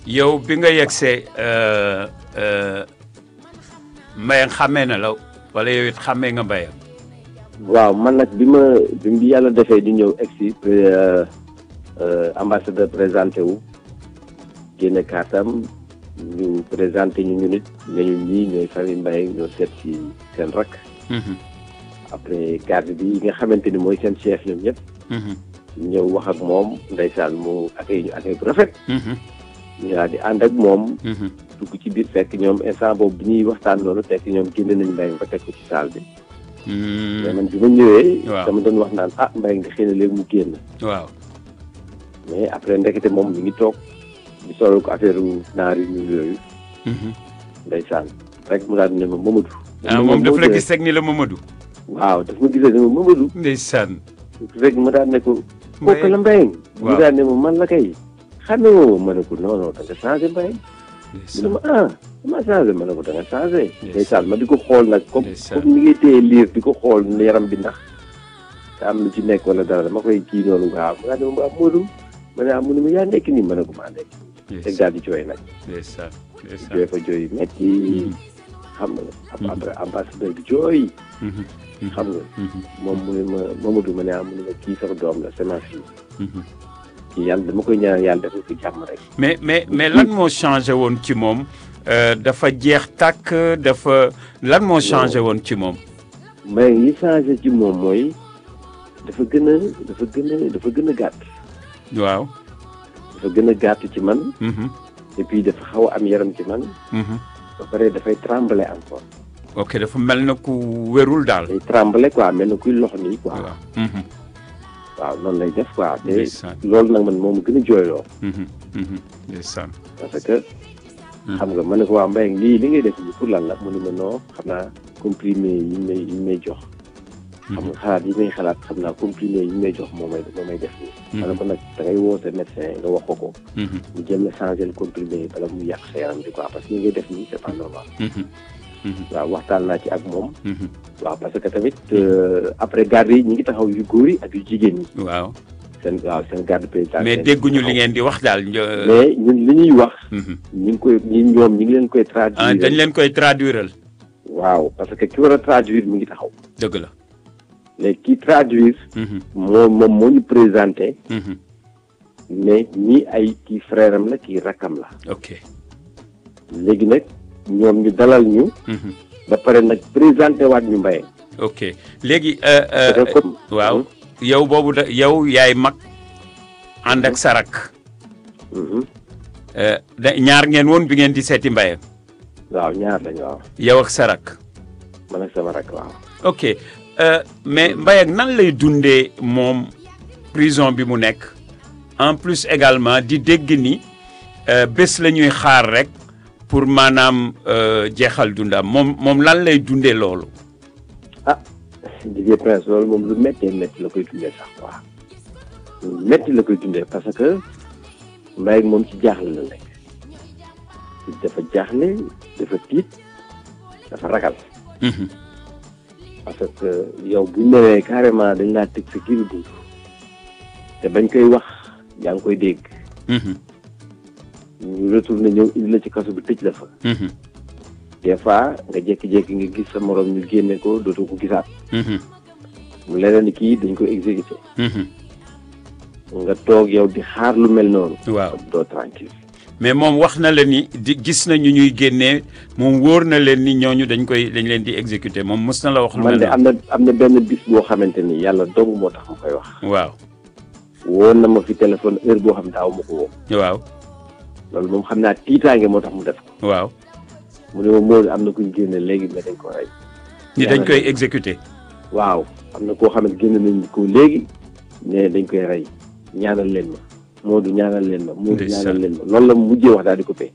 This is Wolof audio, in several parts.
yow bi nga yegsee Mbayang xàmmee na la wala yow it xàmmee nga Mbayang waaw man nag bi ma bi yàlla defee di ñëw egsi ambassadeur présenté wu génne kaatam ñu présenté ñu ñu nit nañu ñii ñooy famille Mbaye ñoo seet ci seen rak après garde bi nga xamante ni mooy seen chef ñoom ñëpp ñëw wax ak moom ndeysaan mu accueil ñu accueil bu rafet ñu daal di ànd ak moom dugg ci biir fekk ñoom instant boobu bi ñuy waxtaan noonu fekk ñoom génne nañu Mbaye ba teg ko ci salle bi mais man bi ma ñëwee dama doon wax naan ah Mbaye nga xëy na léegi mu génn waaw mais après ndekete moom mi ngi toog di solo ko affaire naar yu ñuul yooyu ndeysaan rek mu daal di ne ma Mamadou ah moom daf la gis rek ni la Mamadou waaw daf ma gisee ne ma Mamadou ndeysaan rek ma daal ne ko kooku la Mbaye mu daal ne ma man la kay xamee woo ma ne ko non non da nga changé Mbaye mu ne ma ah dama changé ma ne ko da nga changé ndeysaan ma di ko xool nag comme comme ni ngay téye liir di ko xool yaram bi ndax te am lu ci nekk wala dara dama koy kii noonu waaw mu daal ne ma Modou ma ne ah mu ne ma yaa nekk nii ma ne ko maa nekk teg daal di jooy nag ndeysaan jooy fa jooy metti xam nga après ambassadeur bi jooy xam nga moom mu ne ma Mamadou ma ne ah mu ne ma kii sax doom la c'est ma fille kii yàlla dama koy ñaan yàlla defal ko jàmm rek mais mais mais lan moo changé woon ci moom dafa jeex tàkk dafa lan moo changé woon ci moom mais yi changé ci moom mooy dafa gën a dafa gën a dafa gën a gàtt waaw dafa gën a gàtt ci man et puis dafa xaw a am yaram ci man ba pare dafay trembler encore ok dafa mel na ku wérul daal day trembler quoi mel na kuy lox nii quoi waaw noonu lay def quoi te loolu nag man moom gën a jooyloo ndeysaan parce que xam nga ma ne ko waa Mbaye lii li ngay def nii pour lan la mu ne ma non xam naa comprimé yi may yi may jox xam nga xalaat yi may xalaat xam naa comprimé yi may jox moo may moo may def nii ma ne ko nag da ngay woo sa médecin nga wax ko ko mu jël la changé le comprimé yi bala mu yàq sa yaram bi quoi parce que li ngay def nii c'est pas normal waaw waxtaan naa ci ak moom waaw parce que tamit après garde yi ñi ngi taxaw yu góor yi ak yu jigéen ñi waaw seen waaw seen garde président mais dégguñu li ngeen di wax daal mais ñun li ñuy wax ñu ngi koy ñi ñoom ñi ngi leen koy traduire dañ leen koy traduiral waaw parce que ki war a traduire mi ngi taxaw dëgg la léegi ki traduire moom moom moo ñu présenté mais ñii ay kii frère am la kii rakkam la ok léegi nag ñoom ñu dalal ñu ba pare nag présenté waat ñu Mbaye ok léegi waaw yow boobu da yow yaay mag ànd ak sarak da ñaar ngeen woon bi ngeen di seeti Mbaye waaw ñaar lañu waaw yow ak sarak man ak sama rak waaw ok mais Mbaye nan lay dundee moom prison bi mu nekk en plus également di dégg ni bés la ñuy xaar rek pour maanaam jeexal dundam moom moom lan lay dundee loolu. ah Didier Prince loolu moom lu méttee métti la koy dundee sax quoi lu métti la koy dundee parce que Mbaye moom ci jaaxle la nekk dafa jaaxle dafa tiit dafa ragal. parce que yow bu ñu newee carrément dañ laa tëj sa kii dund te bañ koy wax yaa ngi koy dégg. ñu retourné ñëw indi la ci kaso bi tëj la fa. des fois nga jékki-jékki nga gis sa morom ñu génne ko dootoo ko gisaat. mu leneen ni kii dañ ko exécuté. nga toog yow di xaar lu mel noonu. waaw doo tranquille mais moom wax na la ni di gis na ñu ñuy génnee moom wóor na leen ni ñooñu dañ koy dañ leen di exécuté moom mës na la wax. lu man mel de am na am na benn bis boo xamante ni yàlla dong moo tax mu koy wax. waaw woon na ma fi téléphone heure boo xam daaw ma ko woo. waaw loolu moom xam naa tiitaange moo tax mu def ko. waaw. mu ne ma Modou am na kuñ génne léegi mais dañ ko rey. ni dañ koy exécuté. waaw am na koo xam ne génne nañ ko léegi ne dañ koy rey ñaanal leen ma Modou ñaanal leen ma. Modou Ndeysaan. ñaanal leen ma loolu la mu mujjee wax daal di coupé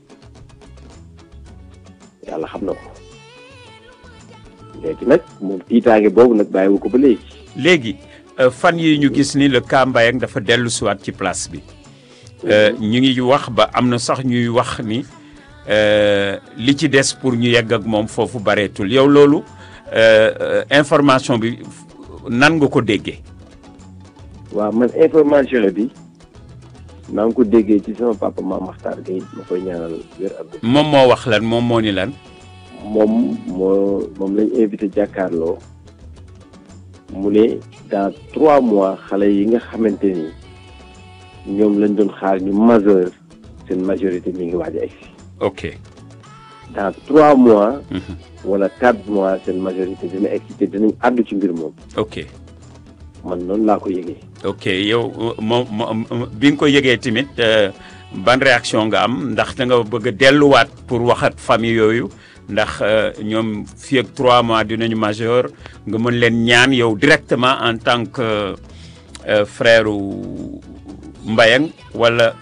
yàlla xam na ko léegi nag moom tiitaange boobu nag bàyyiwu ko ba léegi. léegi euh, fan yi ñu gis ni le cas Mbayang dafa dellu siwaat ci place bi Euh, ñu ngi wax ba am na sax ñuy wax ni euh, li ci des pour ñu yegg ak moom foofu bareetul yow loolu euh, euh, information bi f- nan nga ko déggee waaw man information bi maa ngi ko déggee ci sama papa maam Maxtaar Gueye ma koy ñaanal wér ak dund. moom moo wax lan moom moo ni lan moom moo moom lañ invité jàkkaarloo mu ne dans trois mois xale yi nga xamante ni ñoom lañ doon xaar ñu majeur seen majorité mi ngi waaj a egsi ok dans trois mois Mhm. wala quatre mois seen majorité dina egsi te dinañ àddu ci mbir moom ok man noonu laa ko yëgee ok yow moom moom bi nga ko yëgee tamit euh, ban réaction nga am ndax da nga bëgg a delluwaat pour waxat famille yooyu ndax euh, ñoom fii ak trois mois dinañu majeur nga mën leen ñaan yow directement en tant que euh, frère u Mbayang wala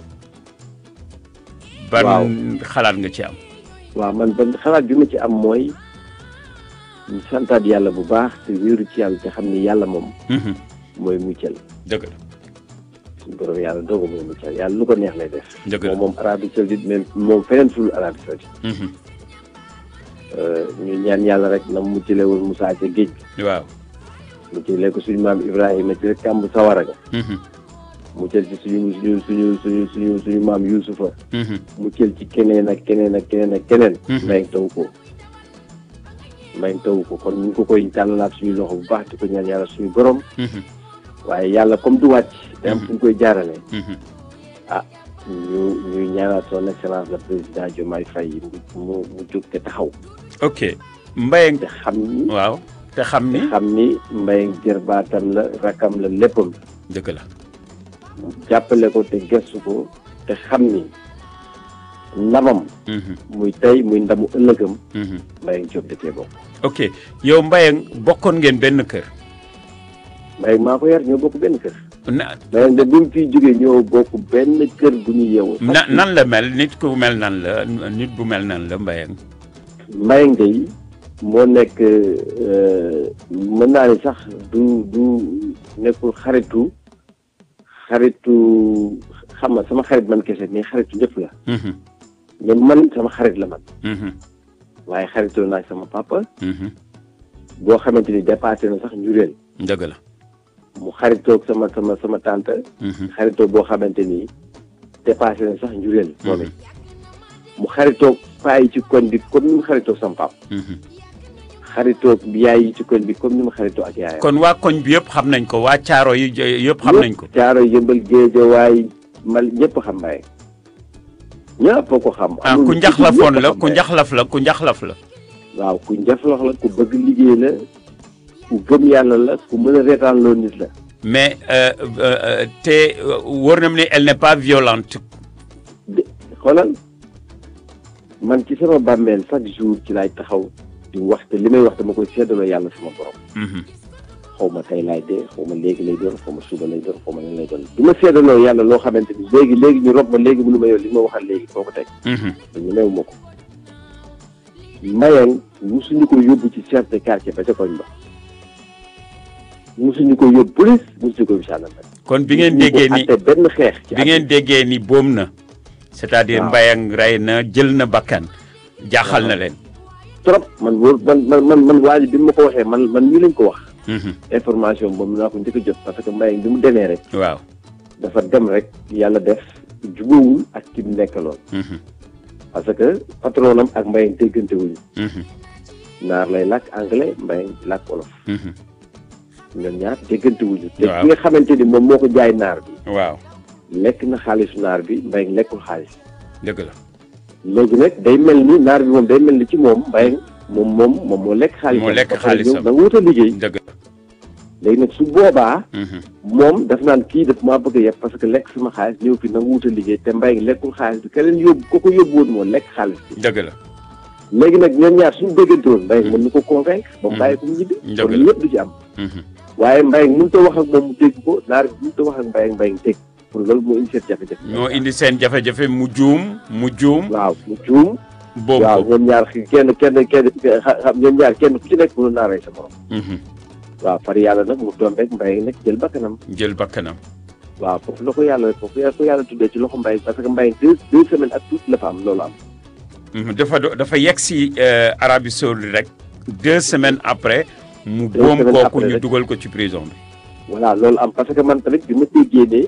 ban Waaw. xalaat nga ci am waaw man ban xalaat bi ma ci am mooy ñu santaat yàlla bu baax te wéeru ci yàlla te xam ni yàlla moom Mhm. mooy muccal dëgg la suñu borom yàlla dooga mooy muccal yàlla lu ko neex lay def dëgg la moom moom Arabie Saoudite même moom feneen ful Arabie Saoudite Mhm. ñu ñaan yàlla rek na mu muccale woon Moussa ca géej gi waaw muccale ko suñu maam Ibrahima ci rek kàmb sawara ga Mhm. muccal ci suñu suñu suñu suñu suñu suñu maam Yuusufa Mhm. muccal ci keneen ak keneen ak keneen ak keneen Mhm. may taw ko may taw ko kon ñu ngi ko koy tàllalaat suñu loxo bu baax di ko ñaan yàlla suñu borom Mhm. waaye yàlla comme du wàcc day am fu ñu koy jaarale Mhm. ñu ñuy ñaanaat son excellence le président Diomaye Faye mu mu mu jóg te taxaw ok Mbayang te xam ni waaw te xam te ni xam ni mbay jërbaatam la rakam la léppam dëgg la mu jàppale ko te gëstu ko te xam ni ndamam Mhm. muy tey muy ndamu ëllëgam Mhm. mbay jóg da cee bokk ok yow Mbayang bokkoon ngeen benn kër mbay maa ko yar ñoo bokk benn kër na mbay de bi mu fiy jógee ñoo bokk benn kër gu ñu yeewu na nan la mel nit ku mel nan la nit bu mel nan la Mbayang mbay ngay moo nekk euh, mën naa ni sax du du nekkul xaritu xaritu xam nga sama xarit man kese mais xaritu ñëpp la Mhm. mais man sama xarit la man Mhm. waaye xaritoo naa sama papa Mhm. boo xamante ni dépassé na sax njureel dëgg la mu xaritoog sama sama sama tante Mhm. xaritoo boo xamante ni dépassé na sax njureel moom it Mhm. mu xaritoog paa yi ci koñ bi comme ni mu xaritoog sama papa Mhm. xaritoog yaay yi ci koñ bi comme ni mu xaritoo ak yaayam kon waa koñ bi yëpp xam nañ ko waa caaro yi yëpp xam nañ ko caaro yëmbal géejawaay mal ñëpp xam mbaye ñëpp a ko xam ah amul ku njaxlafoon ñëpp la xam ku Mbaye. njaxlaf la ku njaxlaf la waaw ku njaxlaf la ku bëgg liggéey la ku gëm yàlla la ku mën a reetaan loo nit la mais euh, euh, euh, te euh, wóor na ma ne elle n'est pas violente de xoolal man ci sama bàmmeel chaque jour ci laay taxaw di wax te li may wax dama koy seddaloo yàlla sama borom Mhm. xaw ma tey laay dee xaw ma léegi lay doon xaw ma suba lay doon xaw ma lan lay doon du ma seddaloo yàlla loo xamante ni léegi léegi ñu rob ma léegi mënu ma yow li ma waxal léegi foo ko teg Mhm. ñu new ma ko mbayang musuñu ko yóbbu ci chef de quartier ba ca koñ ba musuñu ko yóbbu police musuñu ko yóbbu gendarmerie kon bi ngeen musuñu ko déggee ni atte benn xeex ci bi ngeen déggee ni boom na c'est-à-dire Waaw. Mbayang rey na jël na bakkan jaaxal na Waaw. leen trop man wóor man man man man waa ji bi ma ko waxee man man ñu lañ ko wax Mhm. information boobu naa ko njëkk a jot parce que mbayang bi mu demee rek waaw dafa dem rek yàlla def jubóowul ak ki mu nekkaloon Mhm. parce que patronam ak mbayang déggante wuñu Mhm. naar lay làkk anglais mbayang làkk wolof Mhm. ñoom ñaar déggante wuñu te Waaw. ki nga xamante ni moom moo ko jaay naar bi waaw lekk na xaalisu naar bi mbay lekkul xaalis dëgg la léegi nag day mel ni naar bi moom day mel ni ci moom mbay moom moom moom moo lekk xaalis Moo lekk xaalisam. da nga wut a liggéey dëgg la léegi nag su boobaa Mhm. moom daf naan kii daf maa bëgg a yeb parce que lekk sama xaalis ñëw fi na nga wut a liggéey te mbay lekkul xaalis bi keneen yóbbu ko ko yóbbu woon moo lekk xaalis bi dëgg la léegi nag ñoom ñaar suñu déggante woon mbay mën na ko convaincre ba mu bàyyi ko mu ñibbi Dëgg kon la. lépp du ci am Mhm. waaye mbay mënut a wax ak moom mu dégg ko naar bi mënut a wax ak mbay ak mbay dégg pour loolu moo indi seen jafe-jafe moo indi seen jafe-jafe mu juum mu juum waaw mu juum boobu waaw ñoom ñaar xi- kenn kenn kenn xa- xam ñoom ñaar kenn ku ci nekk mënu naa rey sa morom Mhm. waaw far yàlla nag mu doon rek mbay nag jël bakkanam jël bakkanam waaw foofu la ko yàlla foofu la ko yàlla tuddee ci loxo mbay parce que mbay deux deux semaines ak tuuti la fa am loolu am Mhm. dafa do- dafa yegg si euh, Arabie Saoudite rek deux semaines après mu Deux boom semaines kooku après ñu rek. dugal ko ci prison bi voilà loolu am parce que man tamit bi ma déggee ne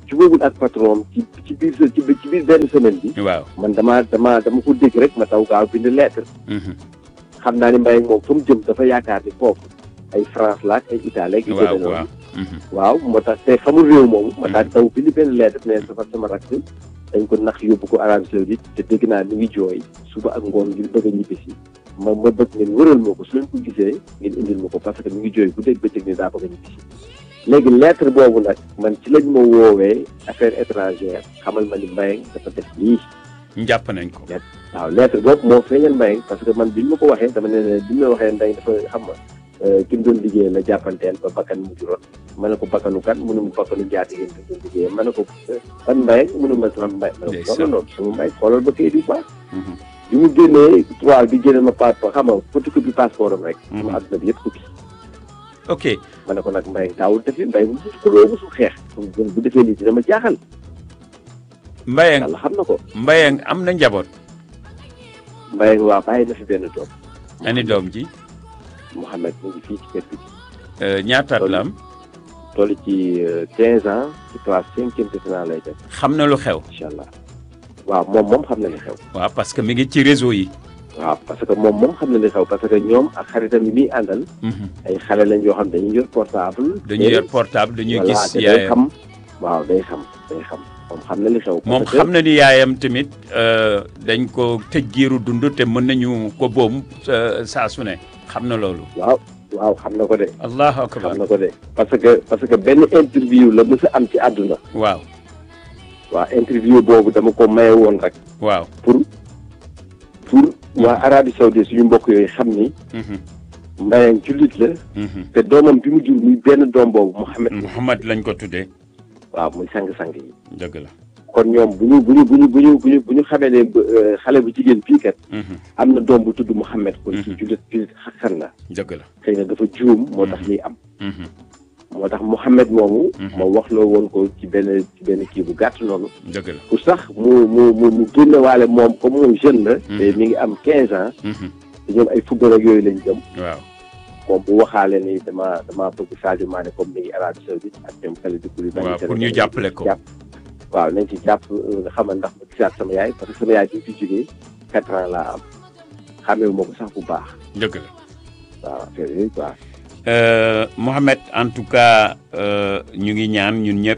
jubóogul ak patron ci ci biir ci biir ci biir benn semaine bi waaw man damaa damaa dama ko dégg rek ma taw gaaw bind lettre xam naa ni Mbaye moom fa mu jëm dafa yaakaar ni foofu ay France la ak ay Italie ak yu waaw demee waaw noonu waaw moo tax te xamul réew moomu ma daal taw bind benn lettre ne dafa sama rakk dañ ko nax yóbbu ko Arabie Saoudite te dégg naa ni ngi jooy suba ak ngoon ngir bëgg a ñibbisi ma ma bëgg ngeen wëral ma ko su leen ko gisee ngeen indil ma ko parce que mi ngi jooy bu dégg bëccëg ni daa bëgg a ñibbisi léegi lettre boobu nag man ci lañ ma woowee affaire étrangère xamal ma ni Mbaye dafa def lii njàpp nañ ko waaw lettre boobu moo feeñal Mbaye parce que man bi ñu ma ko waxee dama ne ne bi ñu ma waxee Mbaye dafa xam nga ki mu doon liggéey la jàppanteel ba bakkan mu juróon ma ne ko bakkanu kan mu ne mu bakkanu njaati ngeen doon liggéey ma ne ko ban Mbaye mu ne ma sama Mbaye ma ne ko non non sama Mbaye xoolal ba kayit yu baax bi mu génnee trois bi génne ma passeport xam nga photocopie passeport am rek sama adduna bi yëpp tukki ok ma ne ko nag Mbaye daawul def Mbaye mu mus xuloo musul xeex bu defee lii dina ma jaaxal Mbayang yàlla xam na ko Mbayang am na njaboot Mbaye waa bàyyi na fi benn doom ani doom ji Mouhamed mu ngi fii ci kër gi Euh, ñaataat la am toll ci quinze ans ci classe cinquième terminale lay def xam na lu xew incha allah waaw moom moom xam na li xew waaw parce que mi ngi ci réseau yi waaw parce que moom moom xam na li xew parce que ñoom ak xaritam yi muy àndal Mhm. ay xale lañ yoo xam dañuy yor portable dañuy yor portable dañuy voilà gis te day yaayam xam waaw day xam day xam moom xam na li xew moom parce que- xam na ni yaayam tamit euh, dañ ko tëj giiru dund te mën nañu ko boom euh, saa su ne xam na loolu waaw waaw xam na ko de allahu akbar xam na ko de parce que parce que benn interview la mës a am ci àdduna waaw waaw interview boobu dama ko maye woon rek waaw pour pour waa Arabie Saoudite suñu mbokk yooyu xam ni Mhm. Mbayang jullit la Mhm. te doomam bi mu jur muy benn doom boobu Mouhamed Muhammad lañ ko tuddee waaw muy sang-sang yi dëgg la kon ñoom bu ñu bu ñu bu ñu bu ñu bu ñu bu ñu xamee ne euh, xale bu jigéen bii kat Mhm. am na doom bu tudd Mouhamed kon ci Mhm. jullit jullit xakkan la dëgg la xëy na dafa juum moo tax liy am Mhm. moo tax Mouhamed moomu Mhm. ma wax loo woon ko ci benn ci benn kii bu gàtt noonu dëgg la pour sax mu mu mu mu génne waale moom comme moom jeune la te mi ngi am quinze ans Mhm. te ñoom ay football ak yooyu lañ jëm waaw moom bu waxaale ni dama dama bëgg Sadio Mané comme mi ngi Arabie Saoudite ak ñoom Kalidou Koulibaly waaw pour ñu jàppale ko jàpp waaw nañ ci jàpp nga xamal ndax ma gisaat sama yaay parce que sama yaay bi fi jógee quatre ans laa am xamewu ma ko sax bu baax dëgg la waaw affaire yooyu quoi Euh, Mohamed en tout cas euh, ñu ngi ñaan ñun ñëpp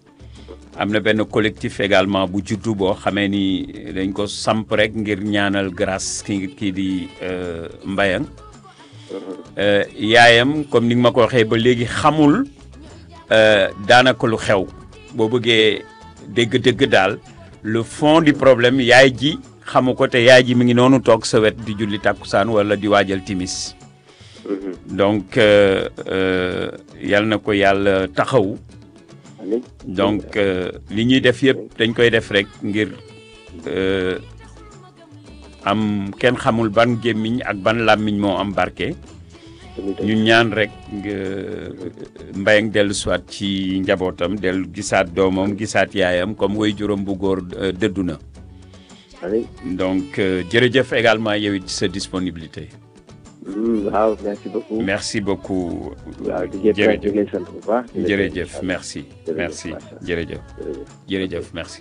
am na benn collectif également bu juddu boo xamee ni dañ ko samp rek ngir ñaanal grâce ki kii di euh, Mbayang Euh, yaayam comme ni nga ma ko waxee ba léegi xamul euh, daanaka lu xew boo bëggee dégg-dégg daal le fond du problème yaay ji xamu ko te yaay ji mi ngi noonu toog sa wet di julli tàkkusaan wala di waajal timis donc euh, euh, yal na ko yàlla taxawu amiin donc euh, li ñuy def yëpp dañ koy def rek ngir euh, am kenn xamul ban gémmiñ ak ban làmmiñ moo am barke ñu ñaan rek mbayang dellu soit ci njabootam dellu gisaat doomam gisaat yaayam comme way juróom bu góor euh, dëddu na amiin donc euh, jërëjëf également yow it sa disponibilité waaw merci beaucoup merci beaucoup waaw di jëf jërëjëf di lay sant bu baax di la jërëjëf sant. merci Jërëjëf, merci macha Allah. jërëjëf jërëjëf jërëjëf merci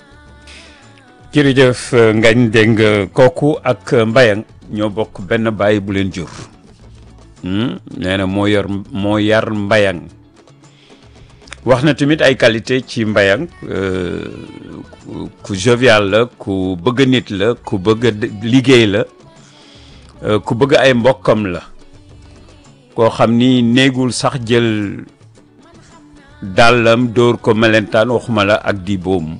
jërëjëf ngañ dégg nga kooku ak mbayang ñoo bokk benn bàyyi bu leen jur Hmm, nee na moo yor moo yar mbayang wax na tamit ay qualité ci mbayang euh, ku- ku jovial la ku bëgg nit la ku bëgg a d- liggéey la euh, ku bëgg ay mbokkam la koo xam ni néegul sax jël dàllam dóor ko melentaan waxuma la ak di boom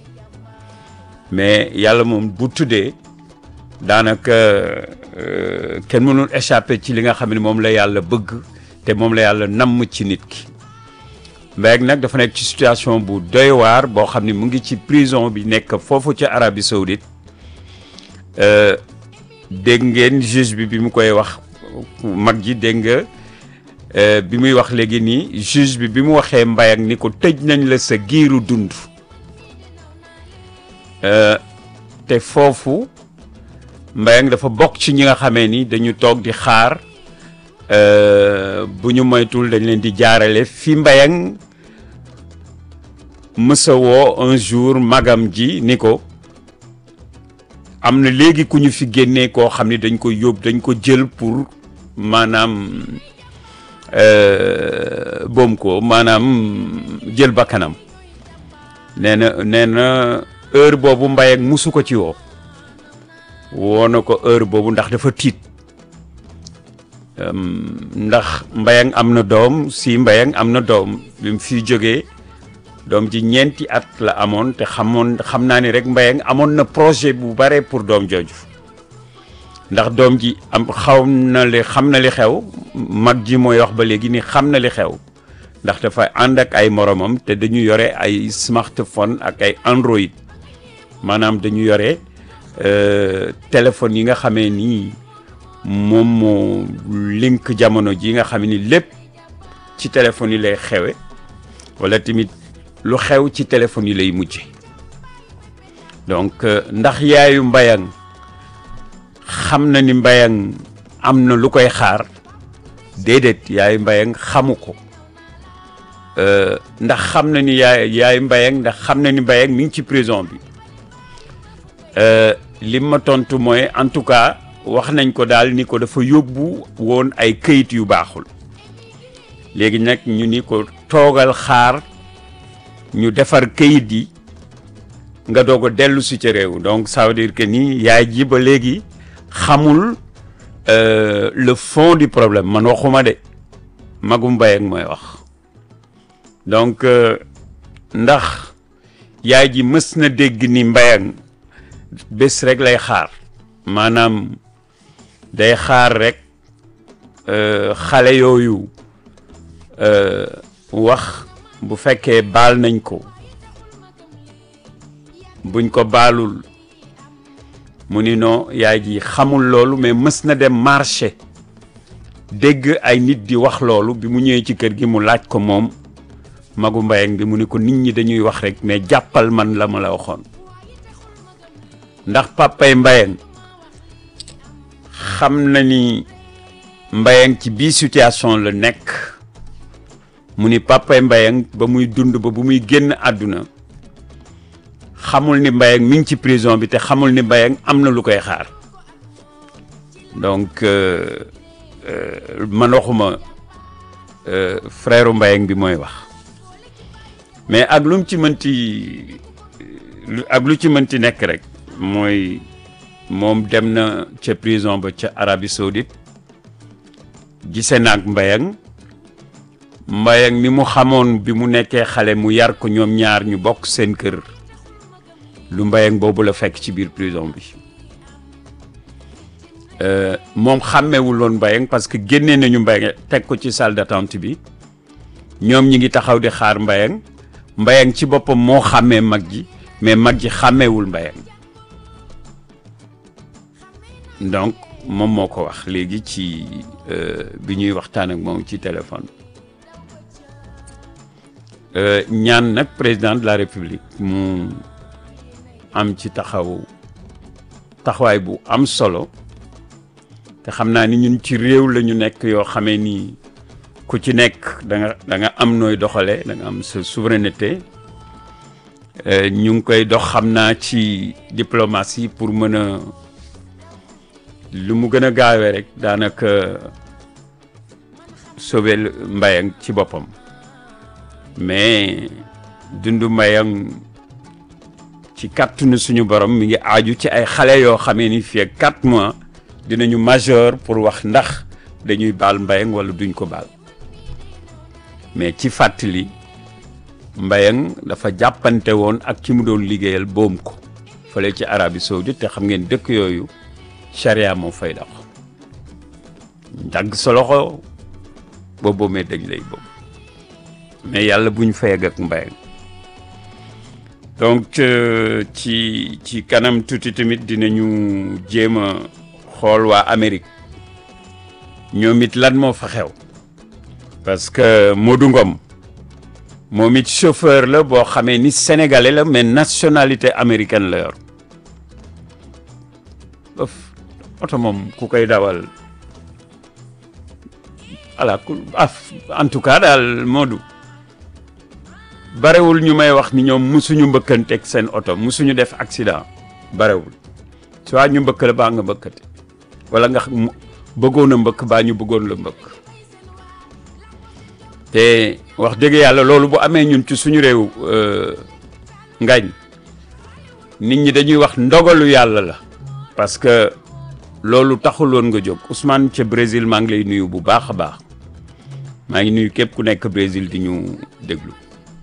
mais yàlla moom bu tuddee daanaka euh, kenn mënul échapper ci li nga xam ne moom la yàlla bëgg te moom la yàlla namm ci nit ki Mbaye nag dafa nekk ci situation bu doy waar boo xam ne mu ngi ci prison bi nekk foofu ca Arabie Saoudite euh, dégg ngeen juge bi bi mu koy wax mag ji dégg nga euh, bi muy wax léegi nii juge bi bi mu waxee Mbaye ni ko tëj nañ la sa giiru dund Euh, te foofu Mbayang dafa bokk ci ñi nga xamee ni dañu toog di xaar euh, bu ñu moytul dañ leen di jaarale fi Mbayang mësa woo un jour magam ji ni ko am na léegi ku ñu fi génnee koo xam ni dañ ko yóbbu dañ ko jël pour maanaam boom ko maanaam jël bakkanam nee na nee na heure boobu mbay ak musu ko ci woo woo na ko heure boobu ndax dafa tiit ndax mbayang am na doom si mbayang am na doom bi mu fi jógee doom ji ñeenti at la amoon te xamoon xam naa ni rek mbayang amoon na projet bu bare pour doom jooju ndax doom ji am xaw na li xam na li xew mag ji mooy wax ba léegi ni xam na li xew ndax dafa ànd ak ay moromam te dañu yore ay smartphone ak ay Android maanaam dañu yore téléphone yi nga xamee nii moom moo link jamono ji nga xam ni lépp ci téléphone yi lay xewe wala tamit lu xew ci téléphone yi lay mujje donc ndax yaayu mbayang xam na ni mbayang am na lu koy xaar déedéet yaayu mbayang xamu ko ndax xam na ni yaay yaayu mbayang ndax xam na ni mbayang mi ngi ci prison bi li ma tontu mooy en tout cas wax nañ ko daal ni ko dafa yóbbu woon ay këyit yu baaxul léegi nag ñu ni ko toogal xaar ñu defar këyit yi nga doog a dellu si ca réew donc ça veut dire que ni yaay ji ba léegi xamul le fond du problème man waxuma de magum mbay ak mooy wax donc ndax yaay ji mës na dégg ni mbayang bés rek lay xaar maanaam day xaar rek xale yooyu wax bu fekkee baal nañ ko buñ ko baalul mu ni non yaay ji xamul loolu mais mës na dem marché dégg ay nit di wax loolu bi mu ñëwee ci kër gi mu laaj ko moom magu mbayang bi mu ni ko nit ñi dañuy wax rek mais jàppal man la ma la waxoon ndax papay mbayang xam na ni mbayang ci bii situation la nekk mu ni papay mbayang ba muy dund ba bu muy génn àdduna xamul ni mbayang mi ngi ci prison bi te xamul ni mbayang am na lu koy xaar donc man waxuma frère mbayang bi mooy wax mais ak lu mu ci mënti ak lu ci mënti nekk rek mooy moom dem na ca prison ba ca Arabie Saoudite gise naag mbayang mbayang mi mu xamoon bi mu nekkee xale mu yar ko ñoom ñaar ñu bokk seen kër lu mbayang boobu la fekk ci biir prison bi moom xàmmewul woon mbayang parce que génnee nañu mbayang teg ko ci salle d'attente bi ñoom ñi ngi taxaw di xaar mbayang mbayang ci boppam moo xàmmee mag ji mais mag ji xàmmewul mbayang donc moom moo ko wax léegi ci bi ñuy waxtaan ak moom ci téléphone ñaan nag président de la république mu am ci taxaw taxawaay bu am solo te xam naa ni ñun ci réew la ñu nekk yoo xamee ni ku ci nekk da nga da nga am nooy doxale da nga am sa souveraineté ñu ngi koy dox xam naa ci diplomatie pour mën a lu mu gën a gaawee rek daanaka sauver mbayang ci boppam mais dundu mbayang ci kàttanu suñu borom mi ngi aaju ci ay xale yoo xamee ni fii ak quatre mois dinañu majeur pour wax ndax dañuy baal mbayang wala duñ ko baal mais ci fàttali mbayang dafa jàppante woon ak ci mu doon liggéeyal boom ko fële ci Arabie Saoudite te xam ngeen dëkk yooyu charia moo fay dox dagg sa loxo boo boomee dañ lay boobu mais yàlla bu ñu fayag ak mbayang donc ci ci kanam tuuti tamit dinañu jéem a xool waa Amérique ñoom it lan moo fa xew parce que Modou Ngom moom it chauffeur la boo xamee ni sénégalais la mais nationalité américaine la yor oto moom ku koy dawal ala ku en tout cas daal Modou barewul ñu may wax ni ñoom musuñu mbëkkanteeg seen oto musuñu def accident barewul soit ñu mbëkk la baa nga mbëkkate wala nga xam bëggoon a mbëkk baa ñu bëggoon la mbëkk te wax dëgg yàlla loolu bu amee ñun ci suñu réew ngañ nit ñi dañuy wax ndogalu yàlla la parce que loolu taxuloon nga jóg Ousmane ca Brésil maa ngi lay nuyu bu baax a baax maa ngi nuyu képp ku nekk Brésil di ñu déglu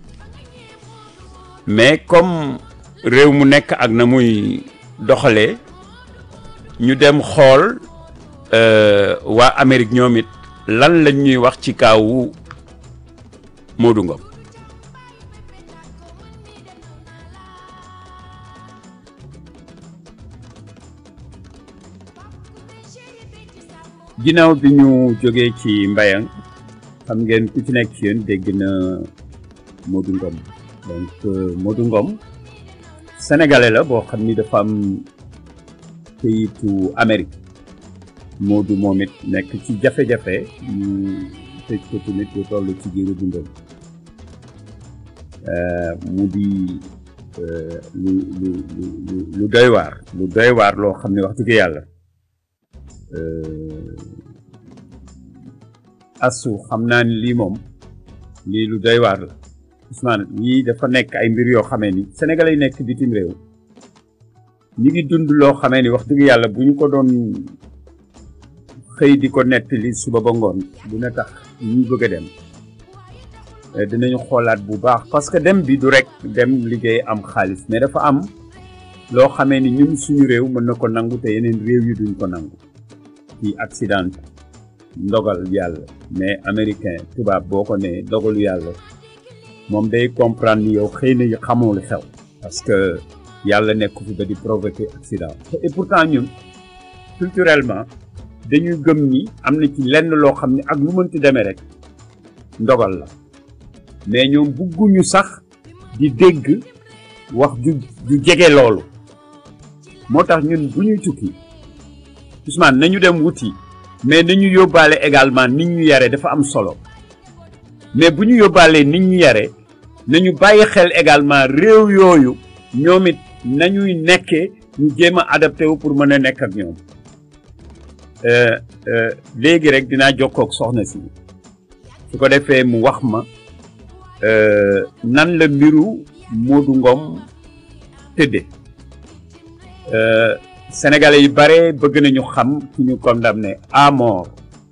mais comme réew mu nekk ak na muy doxalee ñu dem xool waa Amérique ñoom it lan lañ ñuy wax ci kaawu Modou Ngom ginnaaw bi ñu jógee ci mbayang xam ngeen ku ci nekk ci yéen dégg na Modou Ngom donc Modou Ngom sénégalais la boo xam ni dafa am këyitu Amérique Modou moom it nekk ci jafe-jafe ñu tëj ko tamit lu toll ci jiiru dundam mu di lu lu lu lu doy waar lu doy waar loo xam ne wax dëgg yàlla asu xam naa ni lii moom lii lu doy waar la Ousmane yii dafa nekk ay mbir yoo xamee ni sénégalais yi nekk bitim réew ñi ngi dund loo xamee ni wax dëgg yàlla bu ñu ko doon xëy di ko nettali suba ba ngoon dina tax ñi bëgg a dem dinañu xoolaat bu baax parce que dem bi du rek dem liggéey am xaalis mais dafa am loo xamee ni ñun suñu réew mën na ko nangu te yeneen réew yi duñ ko nangu ci accident ndogal yàlla mais américain tubaab boo ko ne dogalu yàlla moom day comprendre ni yow xëy na xamoo lu xew parce que yàlla nekk fi ba di provoquer accident et pourtant ñun culturellement dañuy gëm ni am na ci lenn loo xam ne ak lu mënti demee rek ndogal la mais ñoom bugguñu sax di dégg wax ju ju jege loolu moo tax ñun bu ñuy tukki Ousmane nañu dem wuti mais nañu yóbbaale également nit ñu yare dafa am solo mais bu ñu yóbbaalee nit ñu yare nañu bàyyi xel également réew yooyu ñoom it nañuy nekkee ñu jéem a adapté wu pour mën a nekk ak ñoom léegi rek dinaa jokkoo ak soxna si su ko defee mu wax ma nan la mbiru Modou Ngom tëdde sénégalais yu bare bëgg nañu xam ci ñu condamné à mort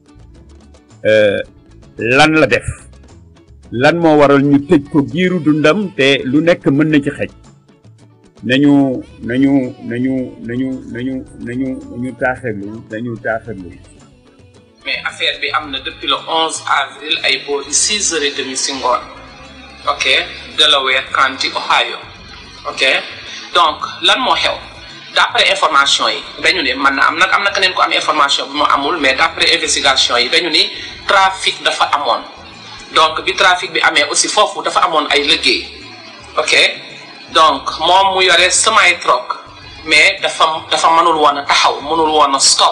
lan la def lan moo waral ñu tëj ko giiru dundam te lu nekk mën na ci xej nañu nañu nañu nañu nañu nañu nañu taaxirlu nañu taaxirlu mais affaire bi am na depuis le 11 avril ay boori 6 heures et demi si ngoon ok Delaware County Ohio ok donc lan moo xew d'après information yi dañu ne man na am nag am na keneen ko am information bi mu amul mais d'après investigation yi dañu ni trafic dafa amoon donc bi trafic bi amee aussi foofu dafa amoon ay liggéey ok donc moom mu yore semi truck mais dafa dafa mënul woon a taxaw mënul woon a stop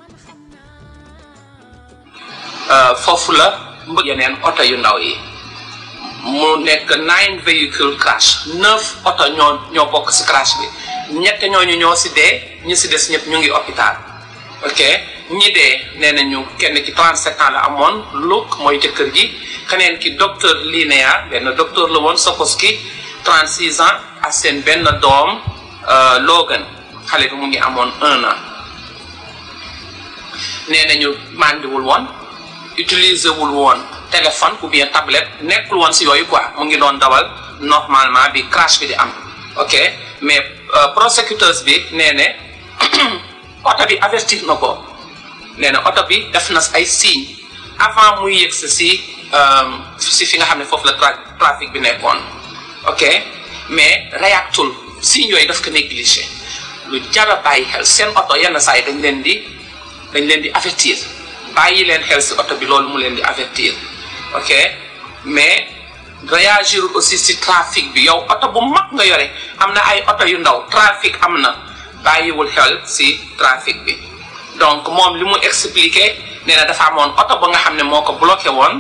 foofu la mbëgg yeneen oto yu ndaw yi mu nekk nine véhicule crash neuf oto ñoo ñoo bokk ci crash bi ñett ñooñu ñoo ci dee ñi ci des ñëpp ñu ngi hôpital ok ñi dee nee nañu kenn ki 37 ans la amoon Luke mooy jëkkër ji keneen ki docteur Linéa benn docteur la woon Sokoski 36 ans ak seen benn doom Logan xale bi mu ngi amoon un an nee nañu màndiwul woon utiliser wul woon téléphone ou bien tablette nekkul woon ci yooyu quoi mu ngi doon dawal normalement bi crash bi di am ok mais prosecuteurs bi nee ne oto bi avertir na ko nee na oto bi def na ay signes avant muy yegg si si fi nga xam ne foofu la trafic bi nekkoon ok mais réactul signes yooyu daf ko négligé lu jar a bàyyi xel seen oto yenn saa yi dañ leen di dañ leen di avertir bàyyi leen xel si oto bi loolu mu leen di avertir ok mais réagir aussi si trafic bi yow oto bu mag nga yore am na ay oto yu ndaw trafic am na bàyyiwul xel si trafic bi donc moom li mu expliqué nee na dafa amoon oto ba nga xam ne moo ko bloqué woon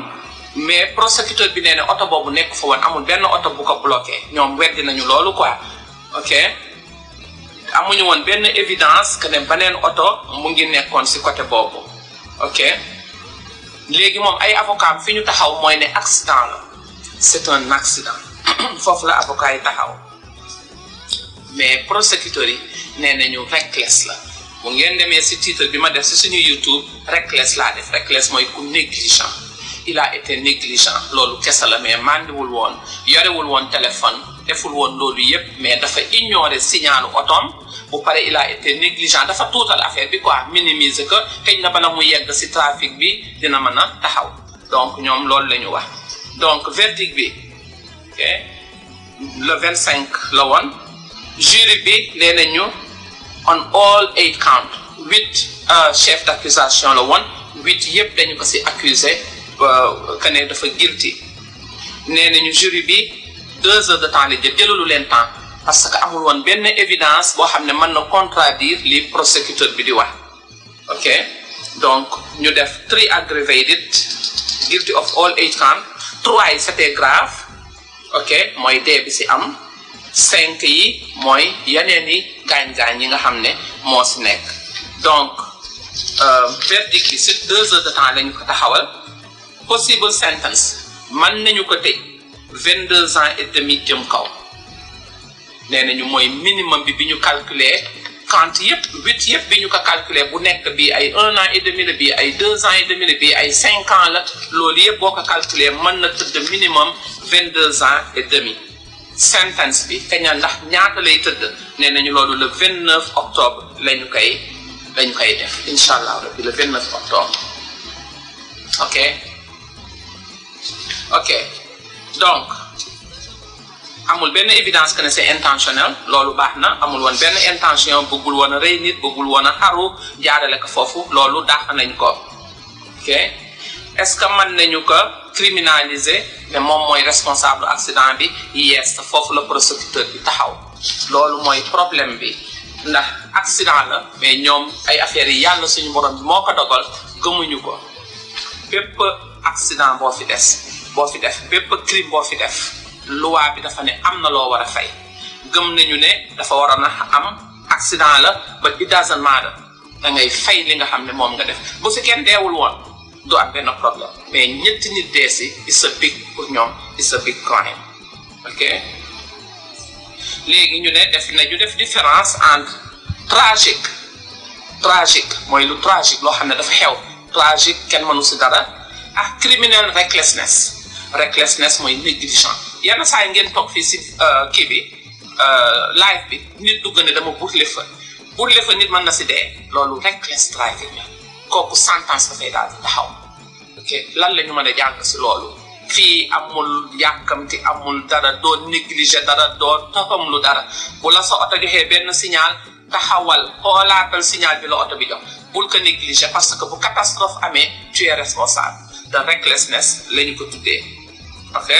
mais prosecuteur bi nee ne oto boobu nekk fa woon amul benn oto bu ko bloqué ñoom weddi nañu loolu quoi ok amuñu woon benn évidence que ne beneen oto mu ngi nekkoon si côté boobu ok léegi moom ay avocat fi ñu taxaw mooy ne accident la c'est un accident foofu la avocat yi taxaw mais prosécuteur yi nee nañu reckless la bu ngeen demee si titre bi ma def si suñu YouTube reckless laa def reckless mooy ku négligent il a été négligent loolu kese la mais mandiwul woon yorewul woon téléphone deful woon loolu yépp mais dafa ignorer signalu otoom bu pare il a été négligent dafa tuutal affaire bi quoi minimiser que xëy na bala mu yegg si trafic bi dina mën a taxaw donc ñoom loolu la ñu wax donc verdict bi ok le 25 la woon jury bi nee nañu on all eight count huit chef d'accusation la woon huit yëpp dañu ko si accusé que ne dafa guilty nee nañu jury bi deux heures de temps la jël jëlalu leen temps parce que amul woon benn évidence boo xam ne mën na contradire li prosécuteur bi di wax ok donc ñu def three aggravated guilty of all eight count trois yi c'était grave ok mooy dee bi si am cinq yi mooy yeneen i gaañ-gaañ yi nga xam ne moo si nekk donc verdict bi si deux heures de temps lañu ko taxawal possible sentence mën nañu ko tëj vingt deux ans et demi jëm kaw nee nañu mooy minimum bi bi ñu calculer quant yëpp huit yëpp bi ñu ko calculer bu nekk bi ay un an et demi la bii ay deux ans et demi la bii ay cinq ans la loolu yëpp boo ko calculer mën na tëdd minimum vingt deux ans et demi sentence bi kaña ndax ñaata lay tëdd nee nañu loolu le 29 octobre la ñu koy la ñu koy def incha allah rabbi le 29 octobre ok ok donc amul benn évidence que ne c'est intentionnel loolu baax na amul woon benn intention bëggul woon a rey nit bëggul woon a xaru jaarale ko foofu loolu dàq nañ ko ok est-ce que mën nañu ko criminaliser ne moom mooy responsable accident bi yes foofu la prosécuteur bi taxaw loolu mooy problème bi ndax accident la mais ñoom ay affaires yi yàlla suñu borom bi moo ko dogal gëmuñu ko bépp accident boo fi des boo fi def bépp crime boo fi def loi bi dafa ne am na loo war a fay gëm nañu ne dafa waroon a am accident la ba it doesn't matter da ngay fay li nga xam ne moom nga def bu si kenn deewul woon du am benn problème mais ñetti nit dee si it's a big pour ñoom it's a big crime ok léegi ñu ne def nañu def différence entre tragique tragique mooy lu tragique loo xam ne dafa xew tragique kenn mënu si dara ak criminal recklessness recklessness mooy négligent yenn saa yi ngeen toog fii si kii bi live bi nit dugg ne dama burle fa burle fa nit mën na si dee loolu reckless driving la kooku sentence dafay daal di taxaw ok lan la ñu mën a jàng si loolu fii amul yàkkamti amul dara doo négliger dara doo toxam lu dara bu la sa oto joxee benn signal taxawal xoolaatal signal bi la oto bi jox bul ko négliger parce que bu catastrophe amee tu es responsable de recklessness la ñu ko tuddee ok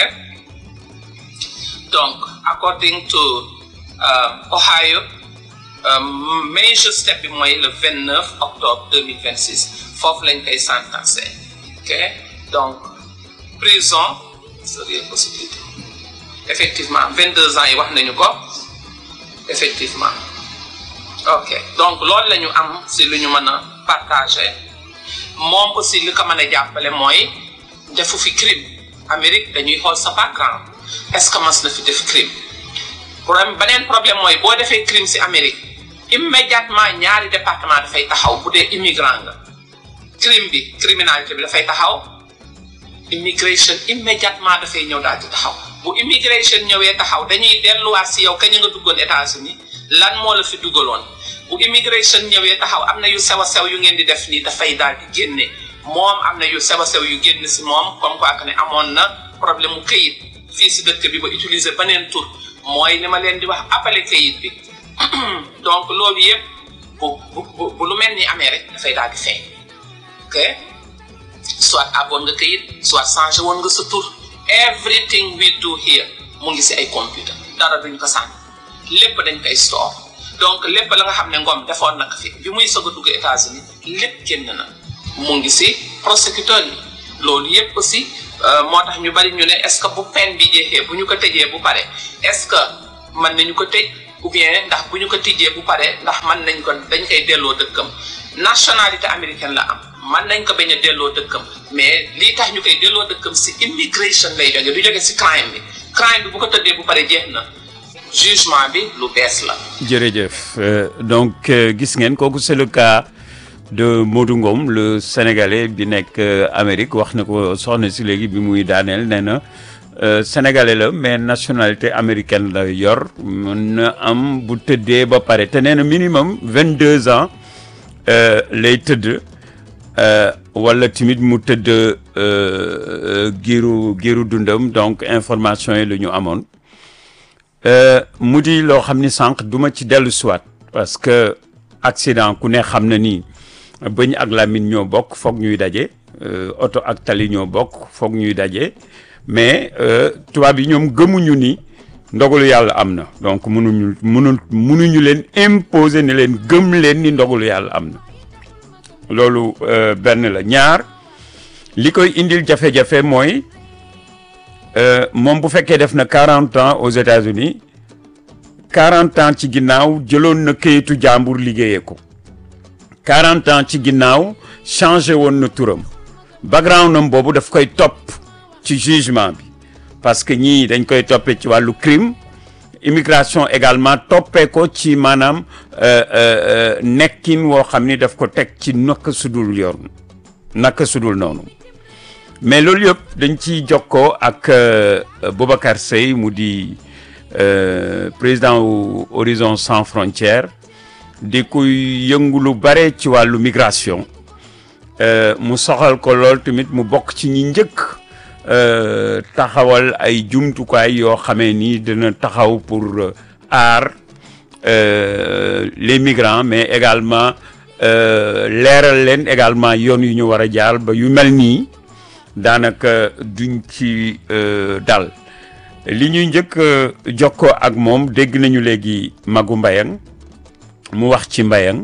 donc according to Ohio major step bi mooy le 29 octobre 2026 foofu lañ koy sentencé ok donc prison serait possibilité effectivement 22 ans yi wax nañu ko effectivement ok donc loolu la ñu am si lu ñu mën a partagé moom aussi li ko mën a jàppale mooy defu fi crime Amérique dañuy xool sa background est-ce que mas na fi def crime problème beneen problème mooy boo defee crime si Amérique immédiatement ñaari département dafay taxaw bu dee immigrant nga crime bi criminalité bi dafay taxaw immigration immédiatement dafay ñëw daal di taxaw bu immigration ñëwee taxaw dañuy delluwaat si yow kañ nga duggoon États-Unis lan moo la fi duggaloon bu immigration ñëwee taxaw am na yu sew a sew yu ngeen di def nii dafay daal di génne moom am na yu sew a sew yu génn si moom comme quoi que ne amoon na problème mu këyit fii si dëkk bi ba utiliser beneen tur mooy li ma leen di wax appelé këyit bi donc loolu yëpp bu bu bu lu mel ni amee rek dafay daal di feeñ ok soit aboon nga këyit soit changé woon nga sa tur everything we do here mu ngi si ay computer dara duñ ko sànni lépp dañ koy store donc lépp la nga xam ne ngoom defoon na ko fi bi muy soog a dugg États-Unis lépp génn na mu ngi si prosécuteur yi loolu yëpp aussi moo tax ñu bari ñu ne est-ce que bu peine bi jeexee bu ñu ko tëjee bu pare est-ce que mën nañu ko tëj ou bien ndax bu ñu ko tijjee bu pare ndax mën nañ ko dañ koy delloo dëkkam nationalité américaine la am mën nañ ko bañ a delloo dëkkam mais lii tax ñu koy delloo dëkkam si immigration lay jóge du jóge si crime bi crime bi bu ko tëddee bu pare jeex na jugement bi lu bees la. jërëjëf donc gis ngeen kooku c'est le cas de Modou Ngom le sénégalais bi nekk Amérique wax na ko soxna si léegi bi muy daaneel nee na sénégalais la mais nationalité américaine la yor mën na am bu tëddee ba pare te nee na minimum vingt deux ans lay tëdd wala tamit mu tëdd giiru giiru dundam donc information yi la ñu amoon. mu di loo xam ni sànq du ma ci dellu siwaat parce que accident ku ne xam na ni bëñ ak làmmiñ ñoo bokk foog ñuy daje oto ak tali ñoo bokk foog ñuy daje mais tubaab yi ñoom gëmuñu ni ndogalu yàlla am na donc mënuñu mënu mënuñu leen imposer ne leen gëm leen ni ndogalu yàlla am na loolu benn la ñaar li koy indil jafe-jafe mooy moom bu fekkee def na quarante ans aux États-Unis quarante ans ci ginnaaw jëloon na këyitu jàmbur liggéeyee ko quarante ans ci ginnaaw changé woon na turam background am boobu daf koy topp ci jugement bi parce que ñii dañ koy toppee ci wàllu crime immigration également toppee ko ci maanaam nekkin woo xam ni daf ko teg ci naka sudul yoon naka sudul noonu mais loolu yëpp dañ ciy jokkoo ak Boubacar Seye mu di président wu Horizon Sans Frontières di kuy yëngu lu bare ci wàllu migration mu soxal ko lool tamit mu bokk ci ñi njëkk taxawal ay jumtukaay yoo xamee ni dina taxaw pour aar les migrants mais également leeral leen également yoon yu ñu war a jaar ba yu mel nii daanaka duñ ci dal li ñuy njëkk jokkoo ak moom dégg nañu léegi Magu Mbayang mu wax ci Mbayang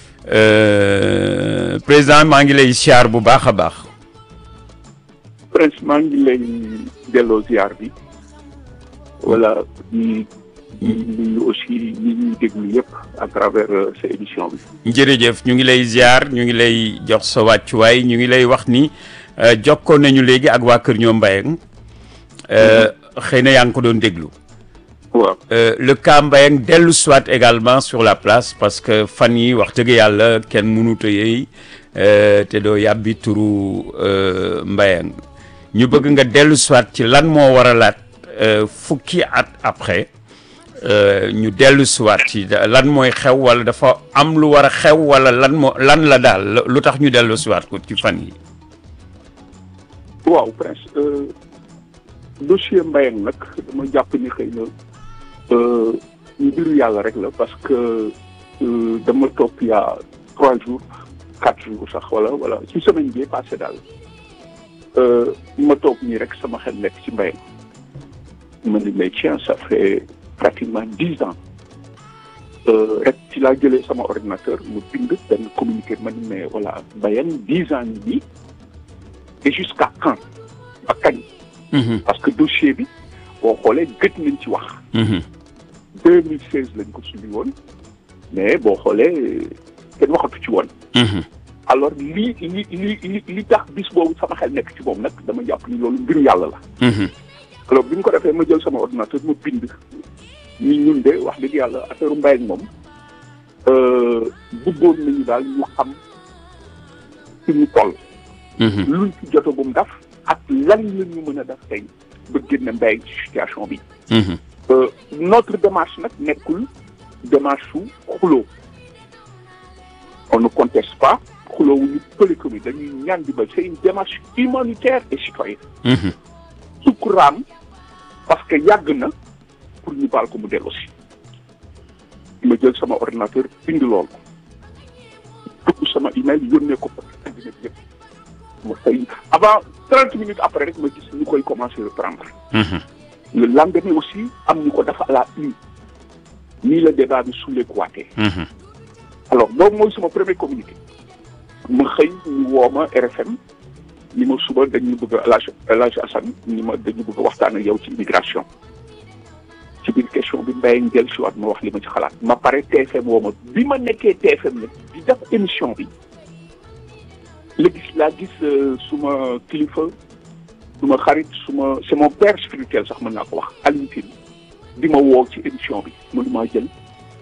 président maa ngi lay siyaar bu baax a baax. Prince maa ngi lay delloo ziar bi wala di nuyu aussi ñi ñuy déglu yëpp à travers sa émission bi. jërëjëf ñu ngi lay ziar ñu ngi lay jox sa wàccuwaay ñu ngi lay wax ni. jokkoo nañu léegi ak waa Kër ñoom Mbayang xëy na yaa ngi ko doon déglu. waaw le cas Mbayang dellu soit également sur la place parce que fan yi wax dëgg yàlla kenn mënut a yëy te doo yàbbi turu Mbayang ñu bëgg nga dellu soit ci lan moo waralaat fukki at après ñu dellu soit ci lan mooy xew wala dafa am lu war a xew wala lan moo lan la daal lu tax ñu dellu soit ko ci fan yi waaw Prince dossier Mbayang nag dama jàpp ni xëy na mbiru yàlla rek la parce que dama topp il y a trois jours quatre jours sax wala wala ci semaine bi passé daal ma toog nii rek sama xel nekk ci Mbayang ma ni mais tiens ça fait pratiquement dix ans rek ci laa jëlee sama ordinateur mu bind benn communiqué ma ni mais voilà Mbayang dix ans yi nii et jusqu'à quand ba kañ parce que dossier bi boo xoolee gëj nañ ci wax deux mille seize lañ ko subi woon mais boo xoolee kenn waxatu ci woon alors li li li li li tax bis boobu sama xel nekk ci moom nag dama jàpp ni loolu mbiru yàlla la alors bi ñu ko defee ma jël sama ordinateur ma bind ñi ñun de wax dëgg yàlla affaire mbay ak moom bëggoon nañu daal ñu xam fi ñu toll luñ ci jotagum daf ak lan la ñu mën a def tey ba génne mbay ci situation bi notre démarche nag nekkul démarche su xuloo on ne conteste pas xuloo wu ñu pëlikomi dañuy ñaan di ba c'est une démarche humanitaire et citoyenne sukkuraam parce que yàgg na pour ñu baal ko mu dellu si ma jël sama ordinateur bind lool dugg sama email yónnee ko àddina bi yëpp ma fay avant trente minutes après rek ma gis ñu koy commencer reprendre le lendemain aussi am ñu ko dafa à la une nii la débat bi sulleekuwaatee alors boobu mooy sama premier communiqué ma xëy ñu woo ma RFM ni ma suba dañu bëgg a El Hadj El Hadj Assane ni ma dañu bëgg a waxtaan ak yow ci immigration ci biir question bi Mbaye njël si waat ma wax li ma ci xalaat ma pare TFM woo ma bi ma nekkee TFM nag di def émission bi la gis laa gis suma kilifa suma xarit suma c'est mon père spirituel sax mën naa ko wax Alioune Tine di ma woo ci émission bi mënu maa jël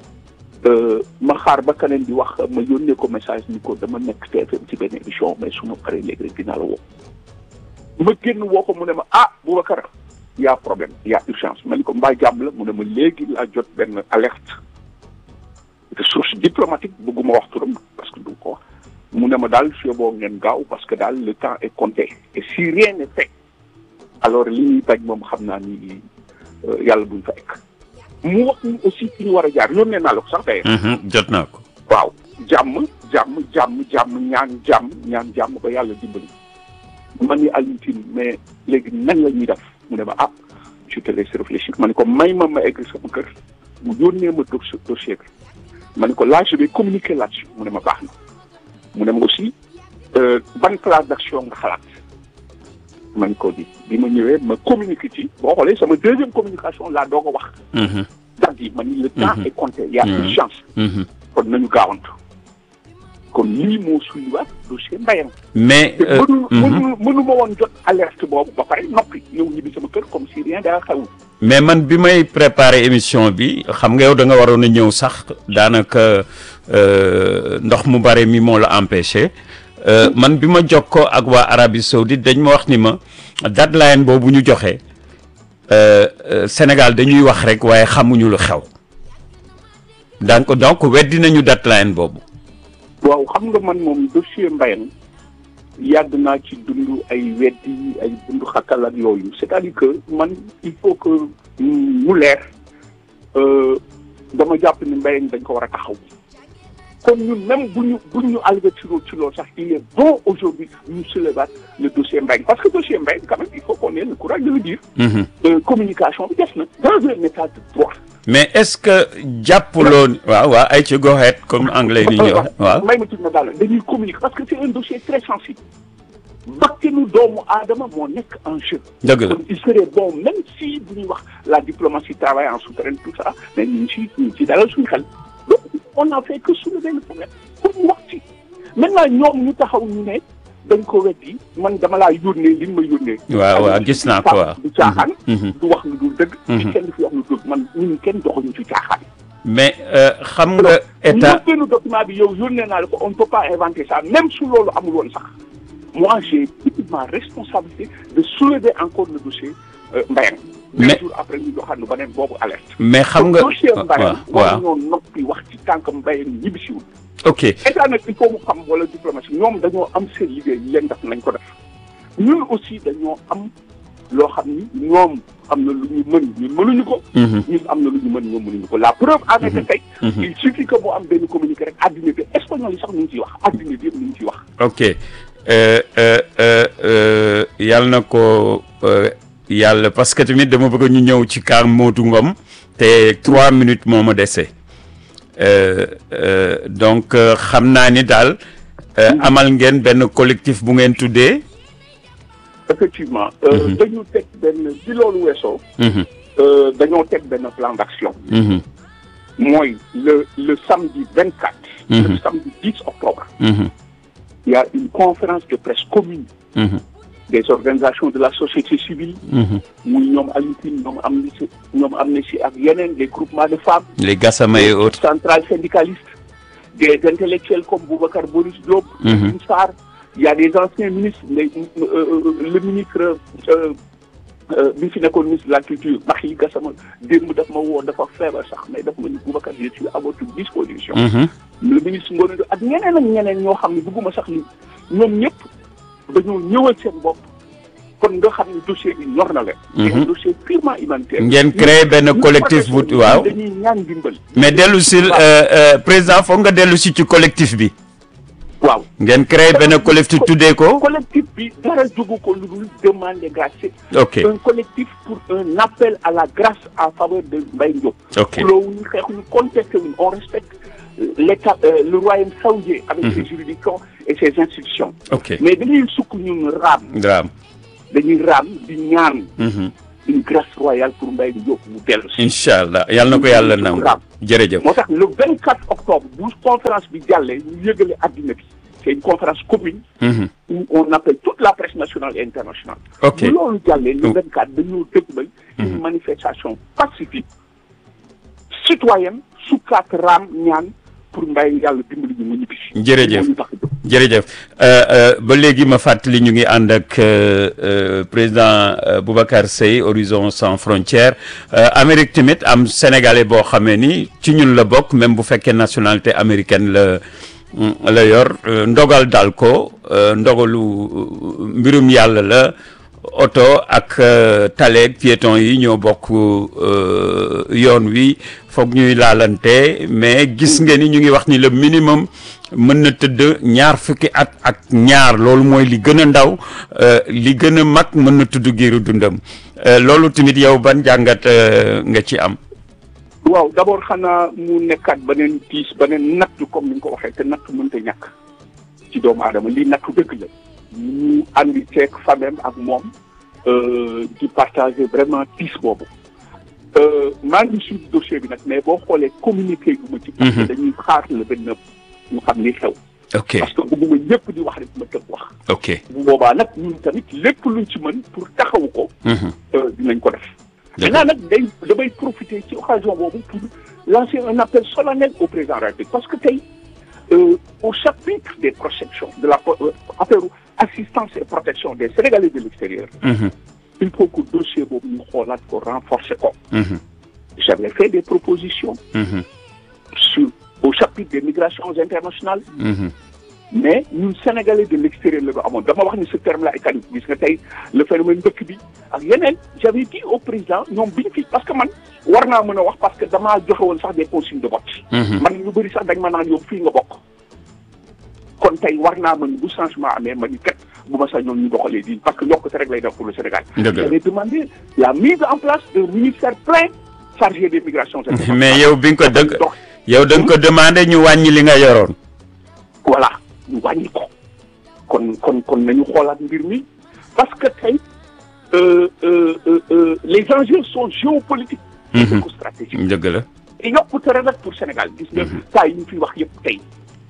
ma xaar ba keneen di wax ma yónnee ko message ni ko dama nekk TFM ci benn émission mais su ma paree léegi rek dinaa la woo ma génn woo ko mu ne ma ah Boubacar y a problème y a urgence ma ni ko mbaa jàmm la mu ne ma léegi laa jot benn alerte de source diplomatique bëgguma wax turam parce que du ko wax mu ne ma daal fii boo ngeen gaaw parce que daal le temps est compté et si rien n'est fait alors li ñuy bañ moom xam naa ni yàlla buñ fa ekk mu wax ni aussi fi ñu war a jaar yónnee naa la ko sax tey. jot naa ko. waaw jàmm jàmm jàmm jàmm ñaan jàmm ñaan jàmm ba yàlla dimbali. man ni Alioune Tine mais léegi nan la ñuy def mu ne ma ah je te laisse réfléchir ma ne ko may ma ma egg sama kër mu yónnee ma dossier bi ma ne ko là je vais communiquer là-dessus mu ne ma baax na mu ne ma aussi ban plan d'action nga xalaat. man ko di bi ma ñëwee ma communiqué ci boo xoolee sama deuxième communication laa doog a wax. date yi ma ni le temps est compté y a urgence. kon nañu gaawantu. kon lii moo suyuwaat dossier mbayam. mais te mënu mënu mënu ma woon jot alerte boobu ba pare noppi ñëw ñibbi sama kër comme si rien daa xewul. mais man bi may préparer émission bi xam nga yow da nga waroon a ñëw sax daanaka ndox mu bare mi moo la empêché. man bi ma jokkoo ak waa Arabie Saoudite dañ ma wax ni ma deadline boobu ñu joxe Sénégal dañuy wax rek waaye xamuñu lu xew donc donc weddi nañu deadline boobu. waaw xam nga man moom dossier Mbayang yàgg naa ci dund ay weddi ay dund xakkal ak yooyu c'est-à-dire que man il faut que mu leer dama jàpp ni Mbayang dañ ko war a taxaw. kon ñun même bu ñu bu ñu alvétiro ci loolu sax il est bon aujourd'hui ñu soulever le dossier Mbengue parce que dossier Mbengue quand même il faut qu'on ait le courage de le dire. communication bi des na dans un état de droit. mais est-ce que jàppuloo. waaw waaw ay ci go ahead comme anglais ni ñuy wax waaw. may ma tudd na daal dañuy communiquer parce que c'est un dossier très sensible. bakkanu doomu aadama moo nekk en jeu. dëgg la il serait bon même si bu ñuy wax la diplomatie travaille en souterrain tout ça mais ñu ngi si ñu ngi si dalal suñu xel. donc on n'a fait que soulever le problème pour mu wax ci maintenant ñoom ñu taxaw ñu ne dañ ko weddi man dama laa yónnee li ma yónnee. waaw waaw gis naa ko waaw du caaxaan. du wax lu dul dëgg. kenn du fi wax lu dul man ñun kenn doxuñu ci caaxaan. mais xam nga état ñu benn document bi yow yónnee naa la ko on ne peut pas inventer ça même su loolu amul woon sax moi j'ai ma responsabilité de soulever encore le dossier Mbayang. mais deux jours après ñu joxaat nu beneen boobu alerte. mais xam nga dossier Mbayang waaw war ñoo noppi wax ci tànk Mbayang ñibbisiwul ok état nag il faut mu xam wala diplomatie ñoom dañoo am seen liggéey yi leen def nañ ko def ñun aussi dañoo am loo xam ni ñoom am na lu ñu mën ñun mënuñu ko ñun am na lu ñu mën ñoom mënuñu ko la preuve en est que tey il suffit que mu am benn communiqué rek adduna bi espagnol yi sax ñu ngi ciy wax adduna bi yëpp ñu ngi ciy wax ok yàlla na ko yàlla parce que tamit dama bëgg ñu ñëw ci kaar Modou Ngom te trois minutes moo ma dese donc xam naa ni daal amal ngeen benn collectif bu ngeen tuddee effectivement dañu teg benn bi loolu weesoo dañoo teg benn plan d'action mooy le le samedi vingt quatre le samedi dix octobre il y a une conférence de presse commune des organisations de la société civile muy ñoom Alioune ñoom Amnesty ñoom Amnesty ak yeneen des groupements de femmes les Gassama et autres centrales syndicalistes des intellectuels comme Boubacar Boris Diop Alioune Sarr il y a des anciens ministres mais le ministre bi fi nekkoon ministre de la culture Macky Gassama démb daf ma woo dafa feebar sax mais daf ma ni Boubacar je suis à votre disposition le ministre Ngoné ak ñeneen ak ñeneen ñoo xam ne bëgguma sax li ñoom ñëpp dañoo ñëwal seen bopp kon nga xam ne dossier bi ñor na leen. c'est un dossier purement humanitaire. ngeen créé benn collectif bu waaw dañuy ñaan dimbal. mais dellu si président foog nga dellu si ci collectif bi. waaw ngeen créé benn collectif tuddee ko. collectif bi dara jógu ko lu dul demander grâce. ok un collectif pour un appel à la grâce en faveur de Mbaye Diop. ok loolu ñu xeexuñu contesté wuñ on respecte l'État euh, le royaume saoudien avec ses juridictions et ses institutions ok mais dañuy sukk ñun raam Dramé. dañuy raam di ñaan Mhm. une grâce royale pour Mbaye Diop mu dellu si incha allah yàlla na ko yàlla nangu jërëjëf. moo tax le 24 octobre bu conférence bi jàllee ñu yëgale àddina bi c'est une conférence commune Mhm. où on appelle toute la presse nationale et internationale ok bu loolu jàllee le Oh. 24 dañoo dëgmal une manifestation pacifique citoyenne sukkaat raam ñaan pour Mbaye yàlla dimbali ñu mu ñibbisi Jërëjëf. moo ñu tax a jóg. jërëjëf Euh, euh, ba léegi ma fàttali ñu ngi ànd ak euh, euh, président euh, Boubacar Seye Horizon Sans Frontières Euh, Amérique tamit am sénégalais boo xamee ni ci ñun la bokk même bu fekkee nationalité américaine la mm, la yor euh, ndogal dal ko euh, ndogalu euh, mbirum yàlla la oto ak euh, taleeg piéton yi ñoo bokk euh, yoon wi foog ñuy laalante mais gis nga ni ñu ngi wax ni le minimum mën na tëdd ñaar fukki at ak ñaar loolu mooy li gën a ndaw euh, li gën a mag mën na tudd giiru dundam Euh, loolu tamit yow ban jàngat euh, nga ci am. waaw d'abord xanaa mu nekkaat beneen tiis beneen nattu comme ni nga ko waxee te nattu mënta ñàkk ci doomu aadama lii nattu dëgg la ñu àndi ceeg famem ak moom euh, di partager vraiment tiis boobu Euh, maa ngi suivre dossier bi nag mais boo xoolee communiqué gu ma ci parce que Mhm. dañuy xaar le vingt neuf ñu xam li xew ok parce que bëgguma ñëpp di wax rek ma tëb wax ok. bu boobaa nag ñun tamit lépp luñ ci mën pour taxawu ko Mhm. euh, dinañ ko def Dëgg. maintenant nag day damay profiter ci occasion boobu pour lancer un appel solennel au président de la République parce que tey euh, au chapitre des protections de la euh, affaire assistance et protection des Sénégalais de l'extérieur Mhm. il faut que dossier boobu ñu xoolaat ko renforcer ko Mhm. j'avais fait des propositions Mhm. sur au chapitre des migrations internationales Mhm. mais ñun sénégalais de l'extérieur la ñu amoon dama wax ni ce terme là est caduc gis nga tey le phénomène dëkk bi ak yeneen j'avais dit au président ñoom bi ñu fi parce que man war naa mën a wax parce que damaa joxe woon sax des consignes de vote Mhm. man ñu bëri sax dañ ma naan yow fii nga bokk kon tey war naa mën bu changement amee ma ni kat bu ma sax ñoom ñu doxalee di parce que yokkute rek lay def pour le Sénégal Dëgg la. j'avais demandé la mise en place d'un ministère plein chargé des migrations internationales mais yow bi nga ko dëgg dox yow da nga ko demandé ñu wàññi li nga yoroon. voilà ñu wàññi ko kon kon kon nañu xoolaat mbir mi parce que tey euh, euh, euh, euh, les enjeux sont géopolitiques et Mhm. stratégiques dëgg la. te yokkute rek nag pour Sénégal gis nga cas yi ñu fi wax yëpp tey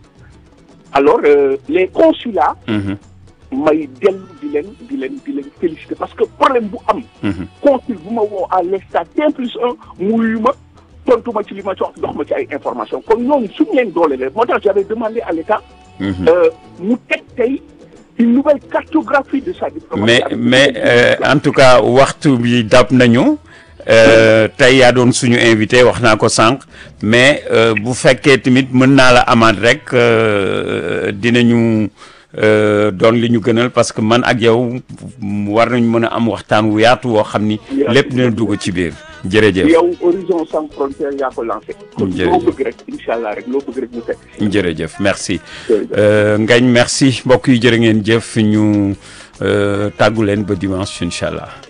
alors euh, les consulats Mhm. may dellu di leen di leen di leen féliciter parce que problème bu am Mhm. consul bu ma woo à l'instant T plus un muyu ma tontu ma ci li ma jox jox ma ci ay information kon ñooñu suñu leen doole leen moo tax j'avais demandé à l'État Mhm. euh, mu teg tey une nouvelle cartographie de sa diplomatie. mais avec mais des- euh, en tout cas waxtu bi dab nañu euh, tey yaa doon suñu invité wax naa ko sànq mais euh, bu fekkee tamit mën naa la amaat rek euh, dinañu euh, doon li ñu gënal parce que man ak yow war nañ mën a am waxtaan wu yaatu woo xam ni lépp dina dugg ci biir jërëjëf yow horizon sans frontière yaa ko lancé. kon loo Jërëjëf. bëgg rek incha allah rek loo bëgg rek ñu teg. jërëjëf merci Jërëjëf. Euh, Ngagne merci mbokk yi jërë ngeen jëf ñu euh, tàggu leen ba dimanche incha allah